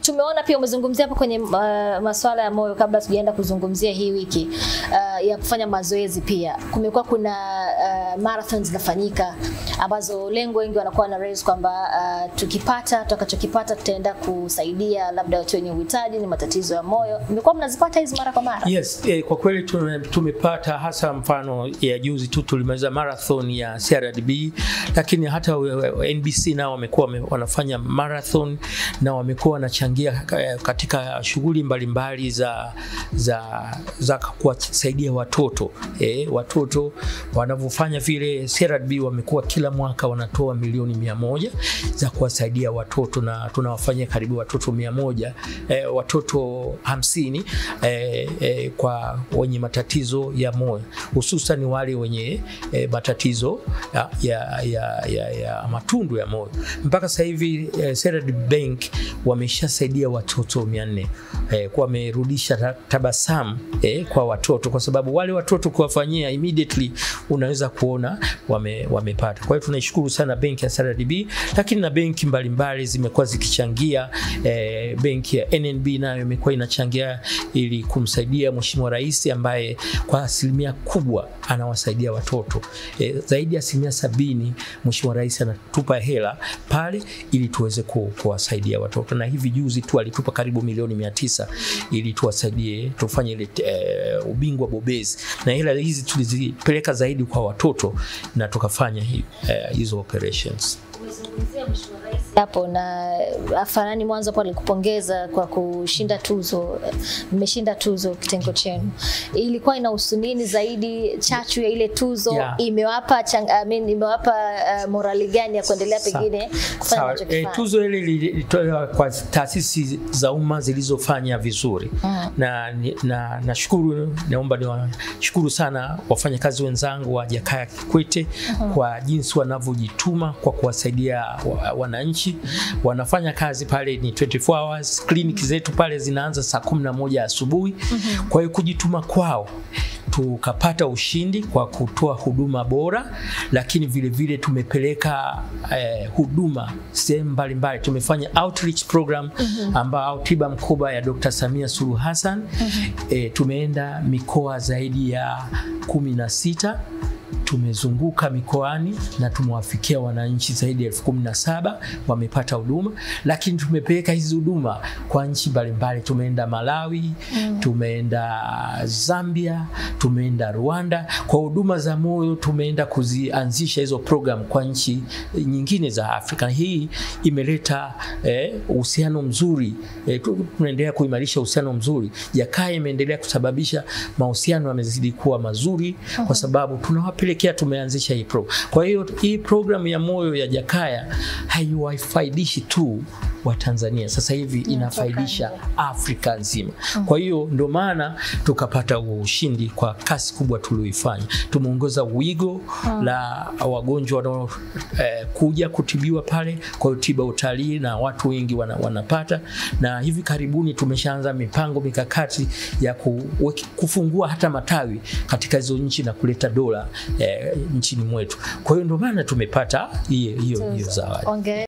tumeona pia umezungumzia hapo kwenye uh, masuala ya moyo, kabla tujaenda kuzungumzia hii wiki uh, ya kufanya mazoezi, pia kumekuwa kuna uh, marathon zinafanyika ambazo lengo wengi wanakuwa na raise kwamba uh, tukipata tutakachokipata tutaenda kusaidia labda watu wenye uhitaji ni matatizo ya moyo. Mmekuwa mnazipata hizi mara kwa mara? Yes, eh, kwa kweli tume- tumepata hasa mfano ya juzi tu tulimaliza marathon ya CRDB, lakini hata we- we- NBC nao wamekuwa wame- wanafanya marathon na wamekuwa wanachangia eh, katika shughuli mbalimbali za za za kuwasaidia watoto eh, watoto wanavyofanya vile. CRDB wamekuwa kila mwaka wanatoa milioni mia moja za kuwasaidia watoto na tunawafanyia karibu watoto mia moja eh, watoto hamsini eh, eh, kwa wenye matatizo ya moyo hususan wale wenye eh, matatizo ya, ya, ya, ya, ya matundu ya moyo. Mpaka sasa hivi eh, CRDB Bank wameshasaidia watoto 400 eh, kwa wamerudisha ta- tabasamu eh, kwa watoto, kwa sababu wale watoto kuwafanyia immediately unaweza kuona wame, wamepata. Kwa hiyo tunaishukuru sana benki ya CRDB, lakini na benki mbalimbali zimekuwa zikichangia eh, benki ya NNB nayo imekuwa inachangia ili kumsaidia Mheshimiwa Rais ambaye kwa asilimia kubwa anawasaidia watoto eh, zaidi ya asilimia sabini. Mheshimiwa Rais anatupa hela pale ili tuweze ku, kuwasaidia watoto, na hivi juzi tu alitupa karibu milioni mia tisa ili tuwasaidie tufanye ile eh, ubingwa bobezi, na hela hizi tulizipeleka zaidi kwa watoto na tukafanya hi, eh, hizo operations. Umezungumzia Mheshimiwa Rais hapo na Afanani mwanzo hapo alikupongeza kwa kushinda tuzo. Mmeshinda tuzo kitengo chenu, ilikuwa inahusu nini zaidi? Chachu ya ile tuzo Yeah. imewapa chang, I mean, imewapa uh, morali gani ya kuendelea Sawa. pengine kufanya Sawa, mnachokifanya? e, tuzo hili lilitolewa kwa taasisi za umma zilizofanya vizuri Mm. na ni- na nashukuru, naomba niwashukuru sana wafanyakazi wenzangu wa Jakaya Kikwete kwa jinsi wanavyojituma kwa kuwasaidia wa- wananchi. Wanafanya kazi pale ni 24 hours, kliniki zetu pale zinaanza saa 11 asubuhi. Kwa hiyo kujituma kwao tukapata ushindi kwa kutoa huduma bora, lakini vile vile tumepeleka eh, huduma sehemu mbalimbali. Tumefanya outreach program ambao tiba mkoba ya Dr. Samia Suluhu Hassan eh, tumeenda mikoa zaidi ya kumi na sita tumezunguka mikoani na tumewafikia wananchi zaidi ya elfu kumi na saba wamepata huduma, lakini tumepeleka hizi huduma kwa nchi mbalimbali. Tumeenda Malawi, tumeenda Zambia, tumeenda Rwanda. Kwa huduma za moyo tumeenda kuzianzisha hizo program kwa nchi nyingine za Afrika. Hii imeleta eh, uhusiano mzuri eh, tu- tunaendelea kuimarisha uhusiano mzuri. Jakaya imeendelea kusababisha mahusiano yamezidi kuwa mazuri kwa sababu tunawapelekea, tumeanzisha hii program. Kwa hiyo hii program ya moyo ya Jakaya haiwafaidishi tu wa Tanzania, sasa hivi inafaidisha Afrika nzima. Kwa hiyo ndio maana tukapata huo ushindi kwa kasi kubwa tulioifanya. Tumeongoza wigo la wagonjwa wanao eh, kuja kutibiwa pale, kwa hiyo tiba utalii na watu wengi wana, wanapata, na hivi karibuni tumeshaanza mipango mikakati ya kuweki- kufungua hata matawi katika hizo nchi na kuleta dola eh, nchini mwetu. Kwa hiyo ndio maana tumepata hiyo hiyo hiyo zawadi. Ongera.